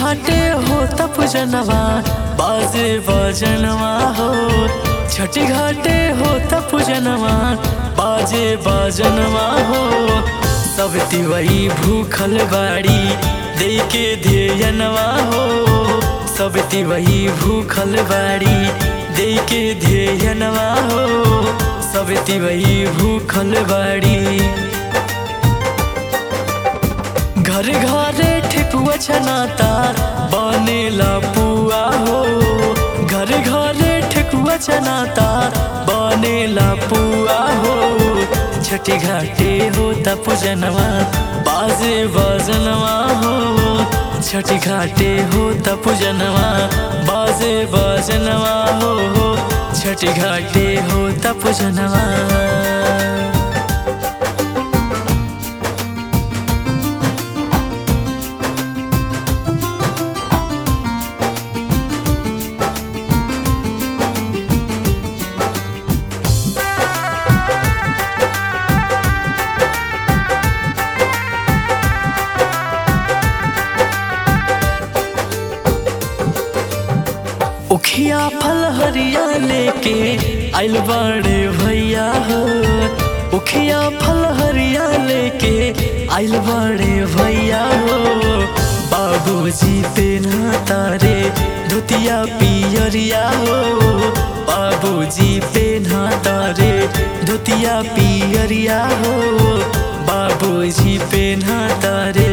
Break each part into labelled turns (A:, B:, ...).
A: घाटे हो तप जनवा बाजे बजनवा हो छठी घाटे हो तप जनवा बाजे बजनवा हो सब तिवई भूखल बाड़ी दे के ध्येयनवा हो सब तिवई भूखल बाड़ी दे के ध्येयनवा हो सब तिवई भूखल बाड़ी घर घरे ठेकुआ छनाता बनेला पुआ हो घर घरे ठेकुआ छनाता बनेला पुआ हो छठी घाटे हो तप जनवा बाजे बजनवा हो छठी घाटे हो तप जनवा बाजे बजनवा हो छठी घाटे हो तप जनवा उखिया फल हरिया लेके आइल बाड़े भैया हो उखिया फल हरिया लेके आइल बाड़े भैया हो बाबूजी पे ना तारे धोतिया पियरिया हो बाबूजी पे ना तारे धोतिया पियरिया हो बाबूजी पे ना तारे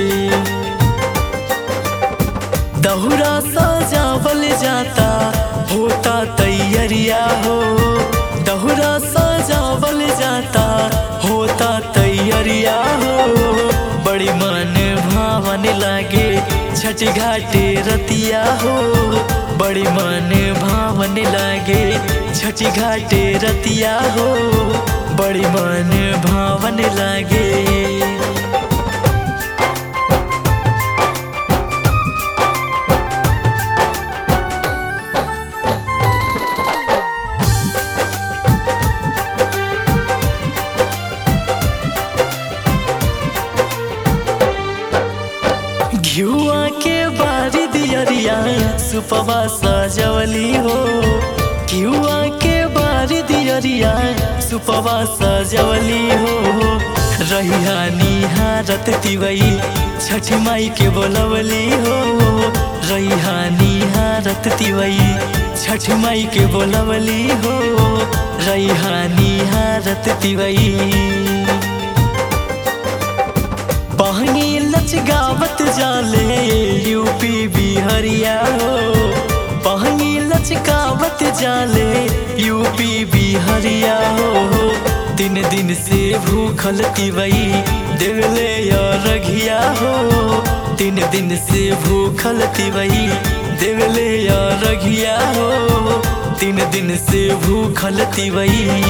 A: दहुरा सजावल जाता होता तैयरिया हो दहुरा सजावल जाता होता तैयरिया हो बड़ी मन भावन लागे छठ घाटे रतिया हो बड़ी मन भावन लागे छठ घाटे रतिया हो बड़ी मन भावन लागे घियुआ के बारी दियरिया सुपवा सजवली हो घियुआ के बारी दियरिया सुपवा सजवली हो रहिया निहारत तिवई छठ माई के बोलवली हो रहिया निहारत तिवई छठ माई के बोलवली हो रहिया निहारत तिवई बहनी लच गावत जाले यूपी बिहरिया हो बहनी लच गावत जाले यूपी बिहरिया हो दिन दिन से भूखल तिवई देवले रघिया हो दिन दिन से भूखल तिवई देवले रघिया हो दिन दिन से भूखल तिवई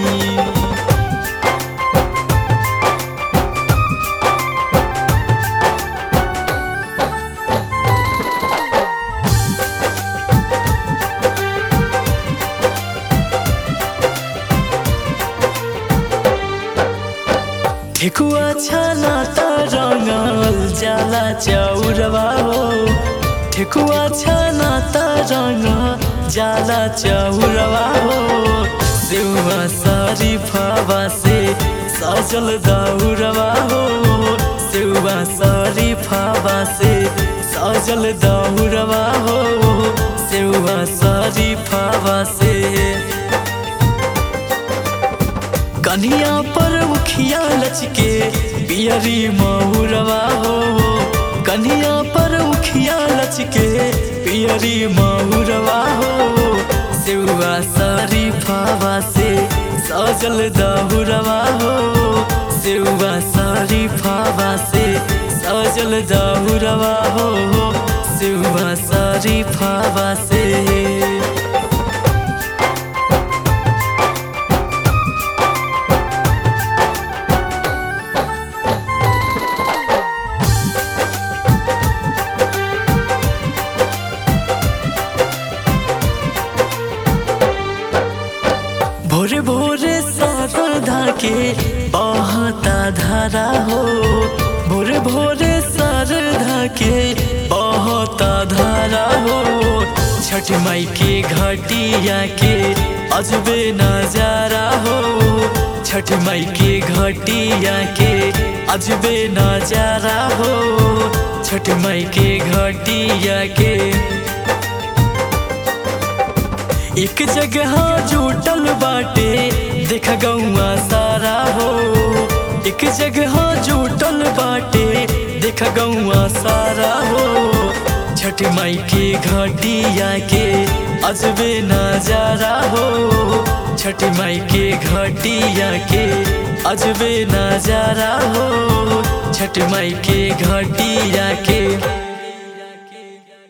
A: ठेकुआ छाना त रंगल जाला चौरवा हो ठेकुआ छाना त रंग जाला चौरवा हो सेवा सारी फावा से सजल दौरवा हो सेवा सारी फावा से सजल दौरवा हो सेवा सारी फावा से कन्हिया पर उखिया लचके पियरी महुरवा हो कन्हिया पर उखिया लचके पियरी महुरवा हो सेवा सारी फावा से सजल दहुरवा हो सेवा सारी फावा से सजल दहुरवा हो सेवा सारी फावा से भोरे भोरे शारदा के बहता धारा हो भोरे भोरे शारदा के बहता धारा हो छठ माई के घटिया के अजबे नजारा हो छठ माई के घटिया के अजबे नजारा हो छठ माई के घटिया के एक जगह जुटल बाटे देख गौआ सारा हो एक जगह जुटल बाटे देख गौआ सारा हो छठ माई के घटिया के अजबे नजारा हो छठ माई के घटिया के अजबे नजारा हो छठ माई के घटिया